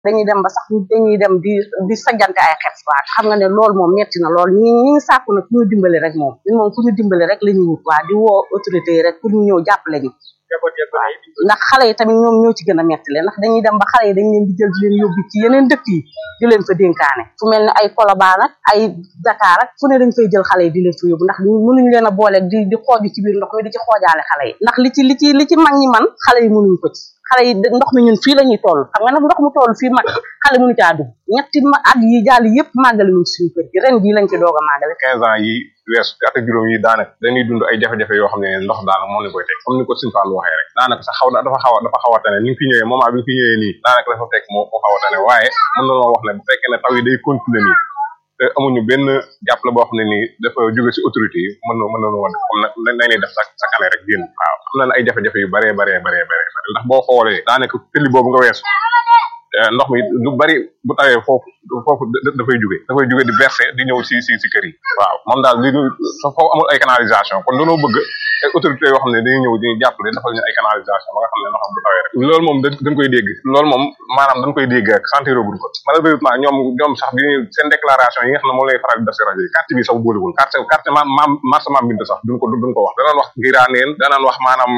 dañuy dem ba sax dañuy dem di di sajjante ay xef waa xam nga ne loolu moom metti na lool ñi ñi ngi sàkku nag ku ñu dimbali rek moom ñun moom ku ñu dimbali rek la ñuy wut waa di woo autorité yi rek pour ñu ñëw jàppale ñu waaw ndax xale yi tamit ñoom ñoo ci gën a metti leen ndax dañuy dem ba xale yi dañ leen di jël di leen yóbbu ci yeneen dëkk yi di leen fa dénkaane fu mel ne ay Colobane ak ay Dakar ak fu ne dañ fay jël xale yi di leen fa yóbbu ndax mënuñ leen a boole di di xooju ci biir ndox mi di ci xoojaale xale yi ndax li ci li ci li ci mag ñi man xale yi mënuñ ko ci xale yi ndox mi ñun fii la ñuy toll xam nga nag ndox mu toll fii mag xale mënu caa dugg ñetti at yi jàll yëpp màggale wuñ suñu kër gi ren jii lañ ci doog a màggale quinze ans yi weesu at ak juróom yi daanaka dañuy dund ay jafe-jafe yoo xam ne ndox daanaka moo leen koy teg comme ni ko Sëñ Fallu waxee rek daanaka sax xaw na dafa xaw a dafa xaw a tane ni nga fi ñëwee moment bi nga fi ñëwee nii daanaka dafa fekk moo moo xaw a tane waaye mën na wax ne bu fekkee ne taw yi day continuer nii te amuñu benn jàppale boo xam ne nii dafa jóge si autorité yi mën na mën nañu woon comme nag nañ lay def sa sa kane rek génn waaw am na ay jafe-jafe yu baree baree baree baree ndax boo xoolee daanaka tëli boobu nga weesu ndox mi lu bari bu tawee foofu foofu dafay jóge dafay jóge di verser di ñëw si si si kër yi waaw moom daal li foofu amul ay canalisation kon dañoo bëgg ay autorités yoo xam ne dañuy ñëw dañuy jàppale defal ñu ay canalisation ba nga xam ne ndox bu tawee rek loolu moom dañ koy dégg loolu moom maanaam dañ koy dégg rek sentiragul ko malheureusement ñoom ñoom sax bi seen déclaration yi nga xam ne moom lay faral di def si rajo yi carte bi sax boolewul carte carte maam maam marché maam bind sax duñ ko duñ ko wax danaan wax ngiraaneen danaan wax maanaam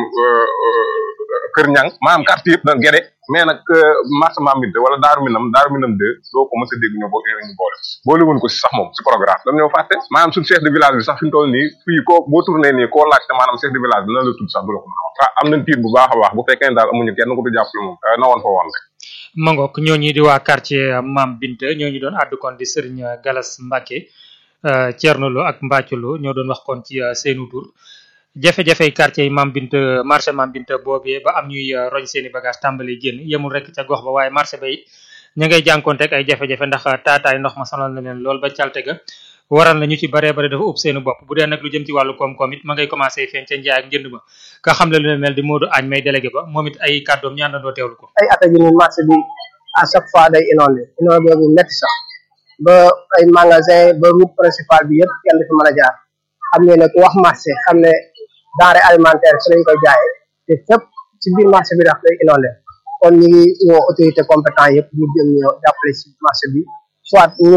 kër ñang maanaam carte yëpp dañ gede mais nag marché maam bind wala daaru minam daaru minam deux doo ko mës a dégg ñu bo ñu boole boole woon ko si sax moom si programme dañ ñoo fàtte maanaam suñu chef de village bi sax fi mu toll nii fii koo boo tourné nii koo laajte maanaam chef de village bi nan la tudd sax du la ko mën a wax am nañ tiit bu baax a baax bu fekkee ne daal amuñu kenn ko du jàppale moom na woon fa woon rek mangok ñooñu di waa quartier Mam Binta ñooñu doon àddu kon di Serigne Galas Mbacke Thierno Lo ak Mbacke Lo ñoo doon wax kon ci seenu tur jafe-jafe quartier yi Mam Binta marché Mam Binta boobee ba am ñuy roñ seeni bagage tàmbali génn yemul rek ca gox ba waaye marché bay ña ngay jànkonteeg ay jafe-jafe ndax taataay ndox ma sonal na leen lool ba calte ga waral na ñu ci baree bare dafa ub seeni bopp bu dee nag lu jëm ci wàllu koom-koom it ma ngay commencé feeñ ca njaay ak njënd ma ka xam le lu ne mel di Modou Agne may délégué ba moom it ay kàddoom ñu àndandoo teewlu ko ay at a ni marché bi à chaque fois day inondé inondé bu métti sax ba ay magasin ba route principale bi yëpp kenn du fi mën a jaar xam ne ne ku wax marché xam ne denrée alimentaire ci lañ koy jaayee te fépp ci biir marché bi dax day inondé kon ñu ngi woo autorité compétent yëpp ñu jëm ñoo jàppale ci marché bi soit ñu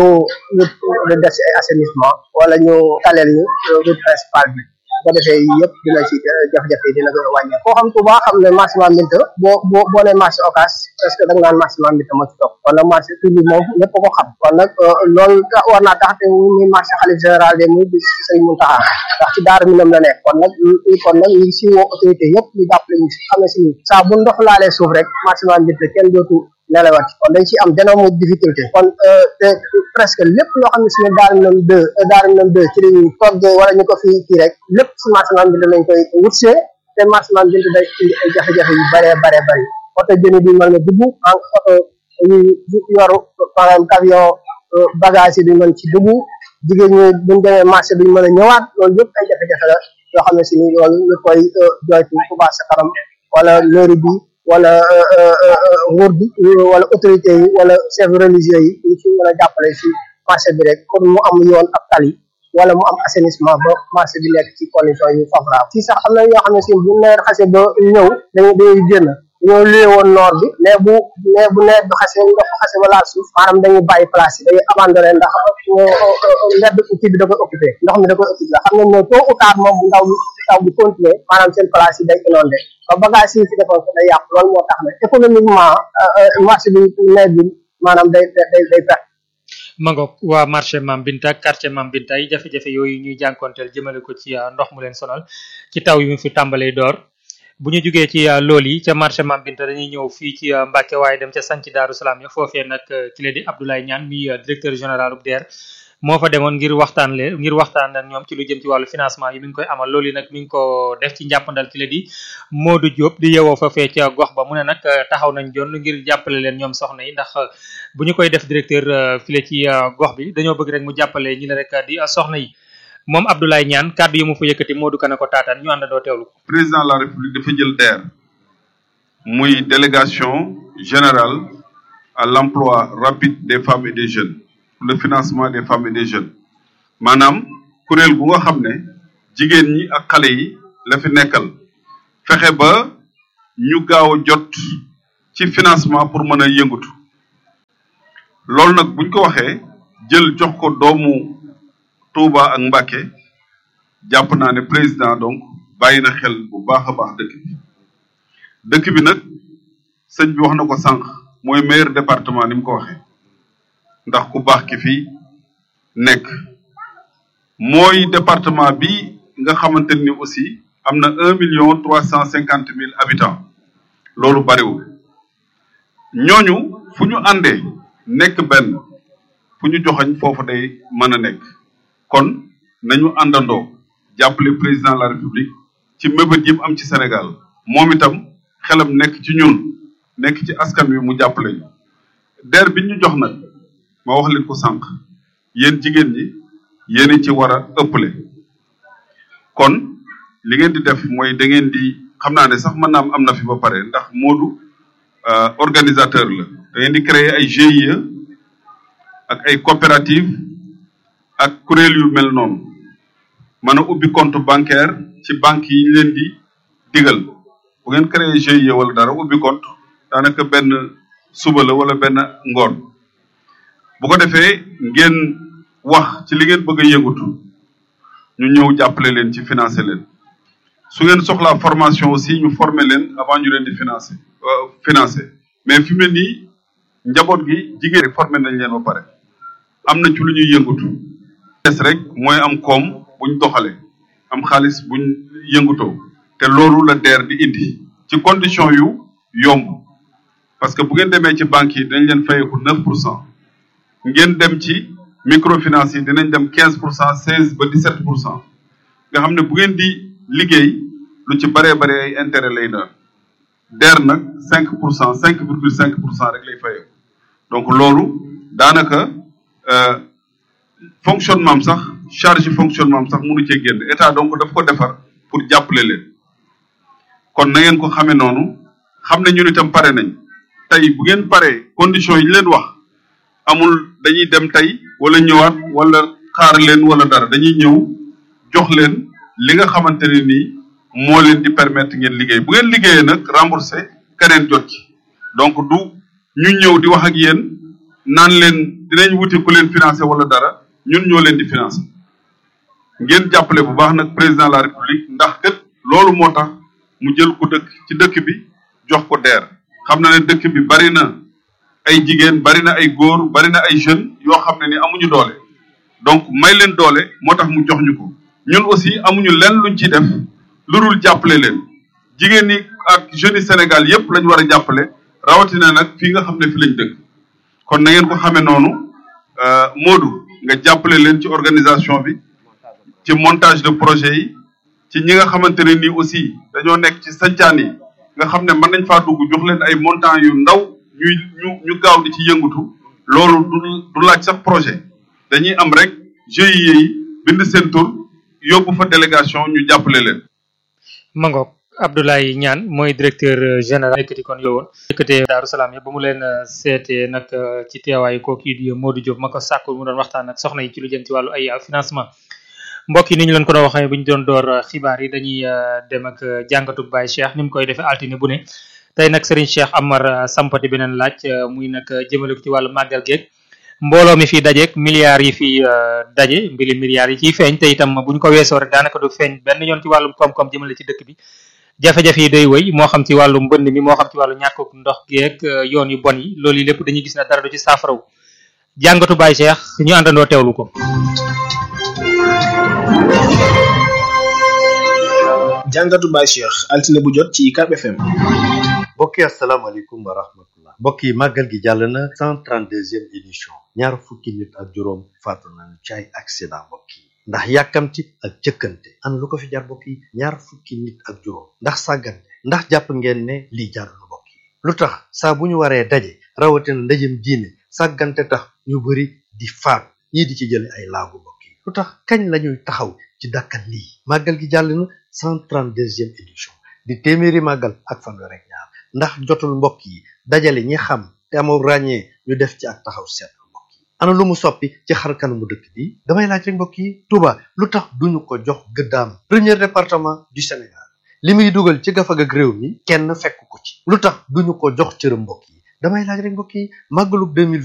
ñu def ci ay assainissement wala ñu taleel ñu route principale bi bu ko defee yëpp dina ci jafe-jafe yi dina gën a wàññeeku koo xam Touba xam ne marché Mame Binta boo boo boo nee marché Ocass parce que da nga naan marché Mame Binta moo ci topp kon nag marché tur bi moom ñëpp ko xam kon nag loolu war naa tax te muy marché xalif général de muy bis ci Sëriñ Mountakha ndax ci daar minam la nekk kon nag kon nag ñu ngi si woo autorité yëpp ñu jàppale ñu si xam ne si ni saa bu ndox laalee suuf rek marché Mame Binta kenn dootu nelawat kon dañ ci am d'énormes difficulté kon te presque lépp loo xam ne si ne daara minam deux daara minam deux ci lañuy toggee wala ñu ko fi kii rek lépp si marché Mame Binta lañ koy wutsee te marché Mame Binta day indi ay jafe-jafe yu bëree bare bëri oto jëni bi mën na dugg en oto yu yoru par exemple camion bagage yi duñ mën ci dugg jigéen ñi buñ demee marché duñ mën a ñëwaat loolu yëpp ay jafe-jafe la yoo xam ne si ni loolu ñu koy joytu Touba ca kanam wala mairie bi wala nguur gi wala autorité yi wala chef religieux yi ñu ci mën a jàppale si marché bi rek pour mu am yoon ak tali wala mu am assainissement ba marché bi nekk ci condition yu favorable fii sax am na ñoo xam ne si bu nawet xase ba ñëw dañu dañuy génn dañoo luye woon noor bi mais bu mais bu nawet bi xase ndox xase ba laal suuf maanaam dañuy bàyyi place yi dañuy abandonné ndax mbedd kii bi da koy occupé ndox mi da koy occupé xam nañ ne tôt ou tard moom bu ndaw bi taw bi continuer maanaam seen place yi day inondé ba bagage yi fi defoon ko day yàqu loolu moo tax ne économiquement marché bi nawet bi maanaam day day day perte mangoog waa marché Mame Binta quartier Mame Binta yi jafe-jafe yooyu ñuy jànkonteel jëmale ko ci ndox mu leen sonal ci taw yi mu fi tàmbalee door bu ñu jugee ci lool yi ca marché Mame Binta dañuy ñëw fii ci Mbacke waaye dem ca sanc Daaru Salaam ya foofee nag ki la di Abdoulaye Niane mi directeur général bu DER moo fa demoon ngir waxtaan leen ngir waxtaan ak ñoom ci lu jëm ci wàllu financement yi mi ngi koy amal loolu yi nag mi ngi ko def ci njàppandal ki la di Modou Diop di yewoo fa fee ca gox ba mu ne nag taxaw nañ jonn ngir jàppale leen ñoom soxna yi ndax bu ñu koy def directeur file ci gox bi dañoo bëgg rek mu jàppale ñi la rek di soxna yi moom Abdoulaye Niane kàddu yi mu fa yëkkati Modou Kane ko taataan ñu àndandoo teewlu ko. président de la république dafa jël DER muy délégation générale à l'emploi rapide des femmes et des jeunes pour le financement des femmes et des jeunes maanaam kuréel gu nga xam ne jigéen ñi ak xale yi la fi nekkal fexe ba ñu gaaw a jot ci financement pour mën a yëngatu loolu nag buñ ko waxee jël jox ko doomu Touba ak Mbacké jàpp naa ne président donc bàyyi na xel bu baax a baax dëkk bi dëkk bi nag sëñ bi wax na ko sànq mooy meilleur département ni mu ko waxee ndax ku baax ki fii nekk mooy département bi nga xamante ni aussi am na un million trois cent cinquante mille habitants loolu bariwul ñooñu fu ñu àndee nekk benn fu ñu joxañ foofu day mën a nekk kon nañu àndandoo jàppale président de la république ci mébét yi mu am ci Sénégal moom itam xelam nekk ci ñun nekk ci askan wi mu jàppale ñu der bi ñu jox nag ma wax leen ko sànq yéen jigéen ñi yéen ci war a ëpple kon li ngeen di def mooy da ngeen di xam naa ne sax mën naa am am na fi ba pare ndax Moodu organisateur la da ngeen di créer ay GIE ak ay coopérative ak kuréel yu mel noonu mën a ubbi compte bancaire ci banque yi ñu leen di digal bu ngeen créer GIE wala dara ubbi compte daanaka benn suba la wala benn ngoon bu ko defee ngeen wax ci li ngeen bëgg a yëngatu ñu ñëw jàppale leen ci financer leen su ngeen soxlaa formation aussi ñu former leen avant ñu leen di financer financer mais fi mu ne nii njaboot gi jigéen former nañ leen ba pare am na ci lu ñuy yëngatu des rek mooy am koom buñ doxale am xaalis buñ yëngutoo te loolu la DER di indi ci condition yu yomb parce que bu ngeen demee ci banques yi dañ leen fayeeku neuf pour cent ngeen dem ci microfinance yi dinañ dem quinze pour cent seize ba dix sept pour cent nga xam ne bu ngeen di liggéey lu ci baree bare ay intérêt lay doon DER nag cinq pour cent cinq virgule cinq pour cent rek lay fayeeku donc loolu daanaka fonctionnement am sax charge fonctionnement am sax mënu cee génn état donc daf ko defar pour jàppale leen kon na ngeen ko xamee noonu xam ne ñun itam pare nañ tey bu ngeen paree conditions yi ñu leen wax amul dañuy dem tey wala ñëwaat wala xaar leen wala dara dañuy ñëw jox leen li nga xamante ne nii moo leen di permettre ngeen liggéey bu ngeen liggéeyee nag remboursé keneen jot ci donc du ñu ñëw di wax ak yéen naan leen dinañ wuti ku leen financé wala dara ñun ñoo leen di financé ngeen jàppale bu baax nag président de la république ndax kat loolu moo tax mu jël ko dëkk ci dëkk bi jox ko DER xam na ne dëkk bi bari na ay jigéen bari na ay góor bari na ay jeunes yoo xam ne ni amuñu doole donc may leen doole moo tax mu jox ñu ko ñun aussi amuñu lenn luñ ciy def lu dul jàppale leen jigéen ñi ak jeunes yi Sénégal yépp lañ war a jàppale rawatina nag fii nga xam ne fi lañ dëkk kon na ngeen ko xamee noonu Modou nga jàppale leen ci organisation bi ci montage de projet yi ci ñi nga xamante ne nii aussi dañoo nekk ci sancaan yi nga xam ne mën nañ faa dugg jox leen ay montant yu ndaw ñuy ñu ñu gaaw di ci yëngatu loolu du du laaj sax projet dañuy am rek GIE yi bind seen tur yóbbu fa délégation ñu jàppale leen. Mangok Abdoulaye Niane mooy directeur général yëkkati kon yow woon yëkkatee Daaru Salaam yëpp ba mu leen seetee nag ci teewaayu kooku di Modou Diop ma ko sàkku mu doon waxtaan ak soxna yi ci lu jëm ci wàllu ay financement mbokk yi ni ñu leen ko doon waxee bu ñu doon door xibaar yi dañuy dem ak jàngatu Baye Cheikh ni mu koy defee altine bu ne tey nag Serigne Cheikh Amar sampati beneen laaj muy nag jëmale ko ci wàllu màggal geeg mbooloo mi fi dajeeg milliards yi fi daje mbiri milliards yi ciy feeñ te itam bu ñu ko weesoo rek daanaka du feeñ benn yoon ci wàllum koom-koom jëmale ci dëkk bi jafe-jafe yi day wëy moo xam ci wàllu mbënd mi moo xam ci wàllu ñàkkuk ndox geeg yoon yu bon yi loolu yi lépp dañuy gis ne dara du ci saafaraw jàngatu Baye Cheikh ñu àndandoo teewlu ko jàngatu Baye Cheikh altine bu jot ci UCAB FM mbokk yi asalaamaaleykum wa rahmatullah mbokk yi màggal gi jàll na cent trente deuxième édition ñaar fukki nit ak juróom faatu nañu ci ay accident mbokk yi ndax yàkkamti ak jëkkante an lu ko fi jar mbokk yi ñaar fukki nit ak juróom ndax sàggante ndax jàpp ngeen ne lii jarul mbokk yi lu tax saa bu ñu waree daje rawatina ndajem diine sàggante tax ñu bari di faat ñii di ci jële ay laagu mbokk yi lu tax kañ lañuy taxaw ci dakkal lii màggal gi jàll na cent trente deuxième édition di téeméeri màggal ak fanweer ak ñaar ndax jotul mbokk yi dajale ñi xam te amoo ràññee ñu def ci ak taxaw seetlu mbokk yi ana lu mu soppi ci xar kanamu dëkk bi damay laaj rek mbokk yi Touba lu tax duñu ko jox gëddaam premier département du Sénégal li muy dugal ci gafag ak réew mi kenn fekk ko ci lu tax duñu ko jox cërëm mbokk yi damay laaj rek mbokk yi màggalug 2020